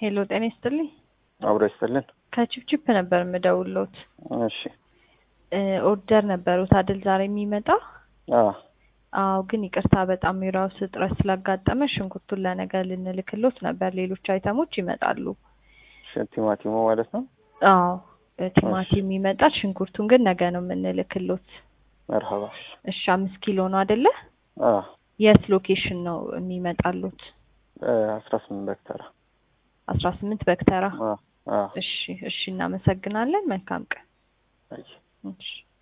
ሄሎ ጤና ይስጥልኝ። አብሮ ይስጥልን። ከቺፕቺፕ ነበር የምደውሎት። እሺ ኦርደር ነበሩት አይደል ዛሬ የሚመጣ? አዎ አዎ ግን ይቅርታ በጣም የራሱ እጥረት ስላጋጠመ ሽንኩርቱን ለነገ ልንልክሎት ነበር። ሌሎች አይተሞች ይመጣሉ። ሽ- ቲማቲሙ ማለት ነው። አዎ ቲማቲም ይመጣል። ሽንኩርቱን ግን ነገ ነው የምንልክሎት። መርሀባ። እሺ አምስት ኪሎ ነው አይደለ? አዎ የት ሎኬሽን ነው የሚመጣሉት? አስራ ስምንት በክተራ አስራ ስምንት በክተራ። አዎ አዎ እሺ እሺ እናመሰግናለን። መልካም ቀን። አይ እሺ